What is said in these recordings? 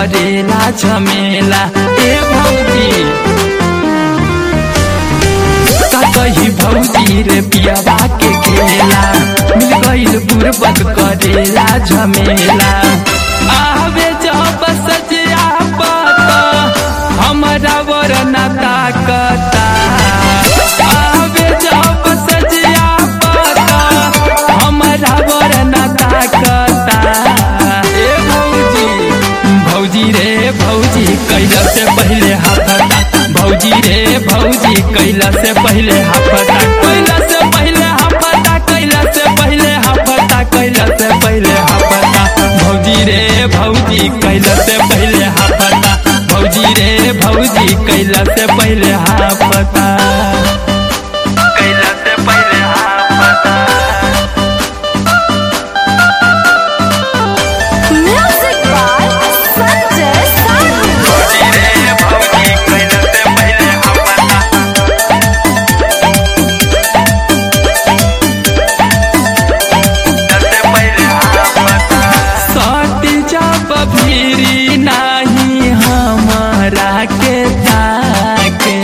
करेला झमेला ए भौजी का कही भौजी रे पियाबा के खेला मिल गईल बुरबक करेला झमेला आवे जब सजिया पता हमरा वरना ताकता आवे जब सजिया पता हमरा वरना ताकता ए भौजी भौजी रे भौजी कैला से पहले हाफता भौजी रे भौजी कैला से पहले हाफता कैला से पहले हाफता कैला से पहले हाफता कैला से पहले हाफता भौजी रे भौजी कैला से पहले हाफता भौजी रे भौजी कैला से पहले हाफता कैला से पहले हाफता Music by Sanjay Sadu. सट जब भीरी नाही हमारा के ताके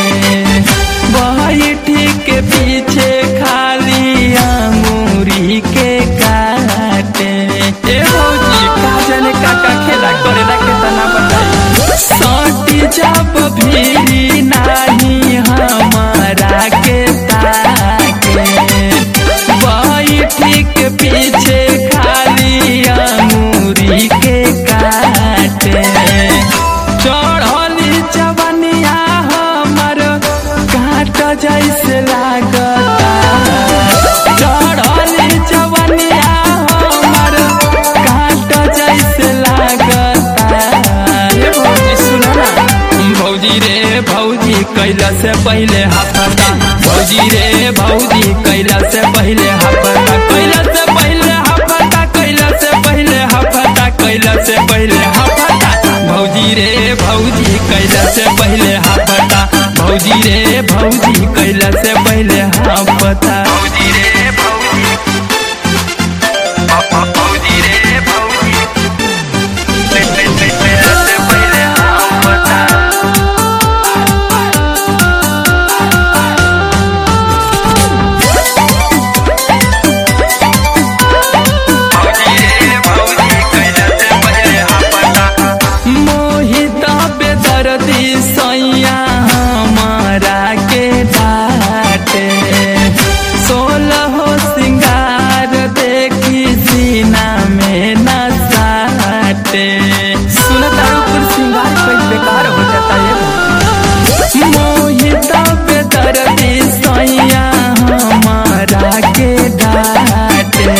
बैठी के पीछे खाली अंगूरी के काटे ए भौजी का जाने का का खेला करेला के तना बताई सट जब भीरी नाही हमारा के ताके बैठी के पीछे खाली अंगूरी के काटे चढ़ली जवनिया हमर काट जैसे लागता चढ़ली जवनिया हमर काट जैसे लागता ए भौजी सुना ना भौजी रे भौजी कैला से पहले हाफता भौजी रे भौजी कैला से पहले हाफता कैला से पहले हाफता कैला से पहले हाफता कैला से पहले हाफता भौजी रे भौजी कैला से पहले हाफता भौजी रे भौजी कैला से पहले हाफता भौजी रे भौजी भौजी रे भौजी कैला से पहले हाफता मोहित बेदर्दी सैया हमारा के डाटे सोलह सिंगार देखी सीना में न साटे सुनता ऊपर सिंगार कोई बेकार हो जाता है मोहित बेदर्दी सैया हमारा के डाटे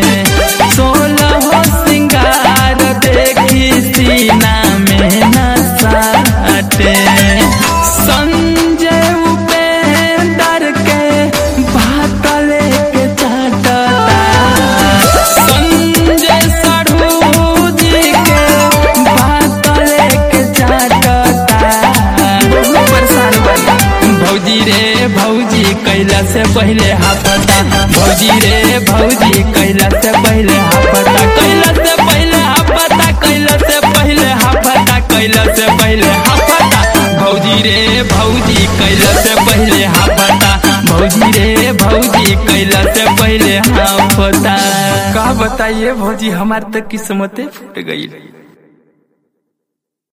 सोलह सिंगार देखी सीना में न साटे संजय उपेंद्र के बात लेके चाटता संजय साढ़ू जी के बात लेके चाटता बहुत परेशान बना भौजी रे भौजी कैला से पहले हाफता भौजी रे भौजी कैला से पहले हाफता कैला से पहले हाफता कैला से पहले हाफता कैला से पहले हाफता भौजी रे भौजी कैला से पहले हाफता भौजी रे भौजी कैला से पहले हाफता का बताइए भौजी हमार तो किस्मते फूट गई